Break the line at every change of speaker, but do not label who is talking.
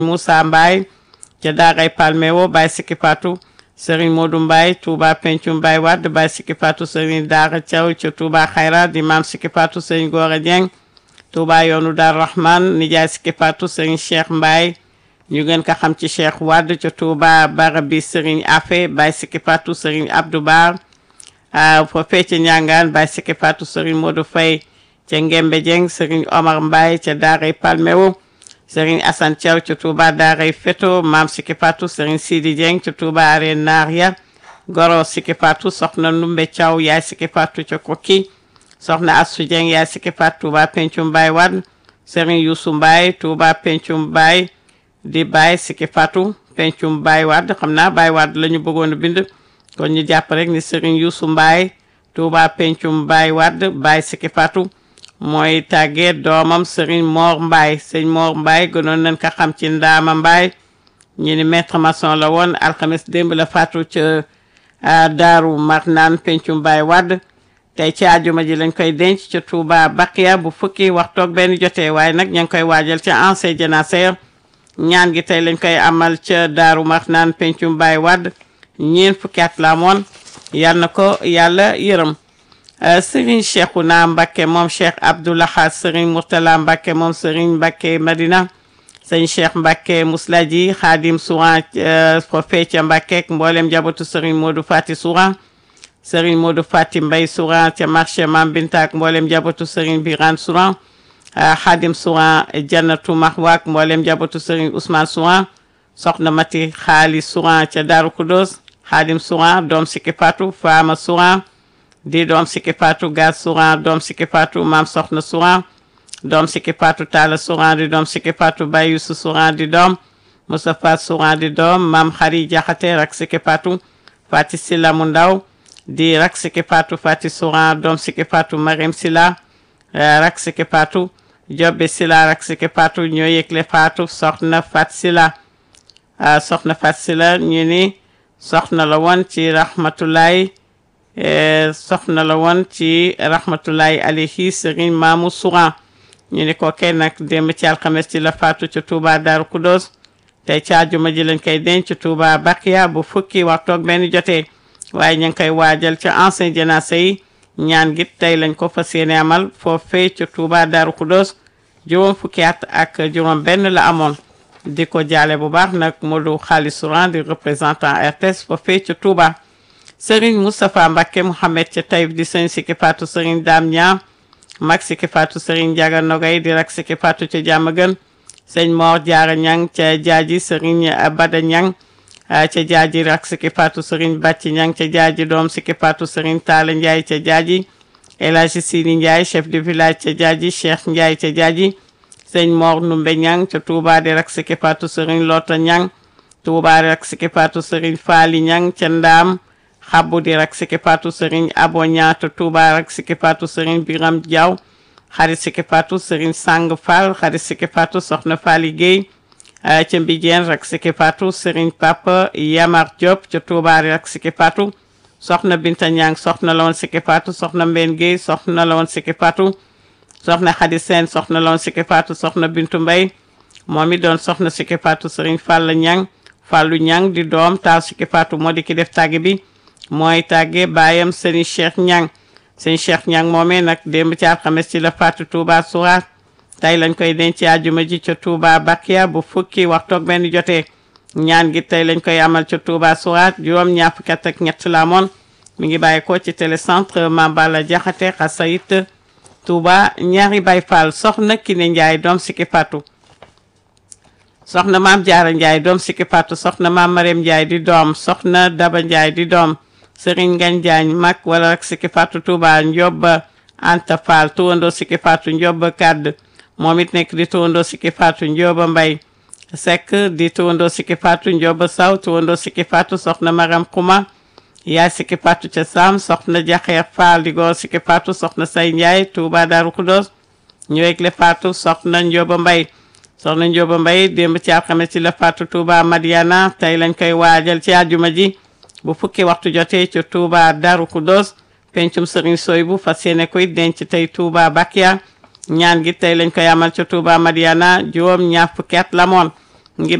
Moussa Mbaye ca daaray Palmewo Baye Sikki Fatou Serigne Modou Mbaye Touba Pencum Mbaye Wade Baye Sikki Fatou Serigne Daara Thiaw ca Touba Xayra di Maam Sikki Fatou Serigne Gora Dieng Touba yoonu Dar Rahman nijaay Sikki Fatou Serigne Cheikh Mbaye ñu gën ko xam ci Cheikh Wade ca Touba Barabi Serigne Afe Baye Sikki Fatou Serigne Abdou Bar foofee ca Ñangaan Baye Sikki Fatou Serigne Modou Faye ca Ngembe Dieng Serigne Omar Mbaye ca daaray Palmewo Serigne Assane Thiaw ca Touba daaray Feto Maam Sikki Fatou Serigne Sidi Dieng ca Touba are Naaria Goro Sikki Fatou Soxna Numbe Thiaw yaay Sikki Fatou ca Kokki Soxna Assou Dieng yaay Sikki Fatou Touba Pencum Baye Wade Serigne Youssou Mbaye Touba Pencum Baye di Baye Sikki Fatou Pencum Baye Wade xam naa Baye Wade la ñu bëggoon a bind kon ñu jàpp rek ni Serigne Youssou Mbaye Touba Pencum Baye Wade Baye Sikki Fatou mooy tàggee doomam Serigne Mor Mbaye sëñ Mor Mbaye gënoon nañ ko xam ci Ndaama Mbaye ñu ni maître maçon la woon alxames démb la faatu ca Daaru Marnaan Pencum Baye Wade tey ci àjjuma ji lañ koy denc ca Touba Baqiya bu fukki waxtoog benn jotee waaye nag ña ngi koy waajal ca ancien jénacé ñaan gi tey lañ koy amal ca Daaru Marnaan Pencum Baye Wade ñeen fukki at la amoon yal na ko yàlla yërëm Serigne Cheikhouna Mbacké moom Cheikh Abdou Lahad Serigne Mourtala Mbacké moom Serigne Mbacké Madina sëñ Cheikh Mbacké Mouslaji Khadim Souran foofee ca Mbacké mboolem jabatu Serigne Modou Fati Souran Serigne Modou Fati Mbay Souran ca marché Mam Bintak mboolem jabatu Serigne Birane Souran Khadim Souran Jannatu Mahwak mboolem jabatu Serigne Ousmane Souran soxna Mati Xaali Souran ca Darou Khoudoss Khadim Souran doom Sikki Fatou Fama Souran di doom Sikki Fatou Gas Souran doom Sikki Fatou Maam Soxna Souran doom Sikki Fatou Talla Souran di doom Sikki Fatou Baye Youssou Souran di doom Moustapha Souran di doom Maam Xari Jaxate rak Sikki Fatou Fati Silla mu ndaw di rak Sikki Fatou Fati Souran doom Sikki Fatou Mariam Silla rak Sikki Fatou Jobbe Silla rak Sikki Fatou ñoo yëgle Fatou soxna Fat Silla soxna Fat Silla ñu ni soxna la woon ci rahmatulahi soxna la woon ci rahmatulahi alayhi Serigne Mamou Souran ñu ni ko kenn nag démb ci alxames ci la faatu ca Touba Darou Khoudoss tey ci àjjuma ji lañ koy denc ci Touba Bakiya bu fukki waxtoog benn jotee waaye ñu ngi koy waajal ca ancien jénacé yi ñaan gi tey lañ ko fas yéene amal foofee ca Touba Darou Khoudoss juróom fukki at ak juróom benn la amoon di ko jaale bu baax nag Modou Khalis Souran di représentant RTS foofee ca Touba Serigne Moustapha Mbacké Mouhamed ca Taïf di sëñ Sikki Fatou Serigne Dame Niang mag Sikki Fatou Serigne Ndiaga Nogay di rak Sikki Fatou ca Diamaguène sëñ Mor Diarra Niang ca Jaaji Serigne Bada Niang ca Jaaji rak Sikki Fatou Serigne Bàcci Niang ca Jaaji doom Sikki Fatou Serigne Talla Ndiaye ca Jaaji El Hadji Sini Ndiaye chef de village ca Jaaji Cheikh Ndiaye ca Jaaji sëñ Mor Numbe Niang ca Touba di rak Sikki Fatou Serigne Lota Niang Touba di rak Sikki Fatou Serigne Faali Niang ca Ndaam xabbu di rak Sikki Fatou Serigne Abo ñaata Touba rak Sikki Fatou Serigne Biram Diaw xarit Sikki Fatou Serigne Sang Fall xarit Sikki Fatou Soxna Fally Guèye ca Mbijeen rak Sikki Fatou Serigne Papa Yamar Diop ca Touba rak Sikki Fatou Soxna Binta Ñang soxna la woon Sikki Fatou Soxna Mbène Guèye soxna la woon Sikki Fatou soxna Xadi Seen soxna la woon Sikki Fatou Soxna Bintu Mbay moom it doon soxna Sikki Fatou Serigne Fall Ñang Fallu Ñang di doom taaw Sikki Fatou moo di ki def tàgg bi mooy tàgge baayam sëñ Cheikh Ñang sëñ Cheikh Ñang moomee nag démb ci alxames ci la faatu Touba Souraat tey lañ koy denc ci àjjuma ji ca Touba Bakiya bu fukki waxtoog benn jotee ñaan gi tey lañ koy amal ca Touba Souraat juróom ñaar fukki at ak ñett la amoon mi ngi bàyyi ko ci télécentre Mambala Jaxate Xasayit Touba ñaari Baay Faal soxna Kine Njaay doom Sikki Fatou soxna maam Jaara Njaay doom Sikki Fatou soxna maam Marème Njaay di doom soxna Daba Njaay di doom Serigne Ngagne Diagne mag wala rek Sikki Fatou Touba Ndioba Anta Fall tuwandoo Sikki Fatou Ndioba Kadd moom it nekk di tuwandoo Sikki Fatou Ndioba Mbay Seck di tuwandoo Sikki Fatou Ndioba Saw tuwandoo Sikki Fatou soxna Maram Xuma yaay Sikki Fatou ca Sam soxna Jaxeer Fall di góor Sikki Fatou soxna Say Ndiaye Touba Darou Khoudoss ñu wegle Fatou soxna Ndioba Mbay soxna Ndioba Mbay démb ci alxames ci la Fatou Touba Madiana tey lañ koy waajal ci àjjuma ji bu fukki waxtu jotee ci Touba Darou Khoudoss pencum Serigne Soybu fas yéene koy denc tey Touba Bakiya ñaan gi tey lañ koy amal ci Touba Madiana juróom ñaar fukki at la moon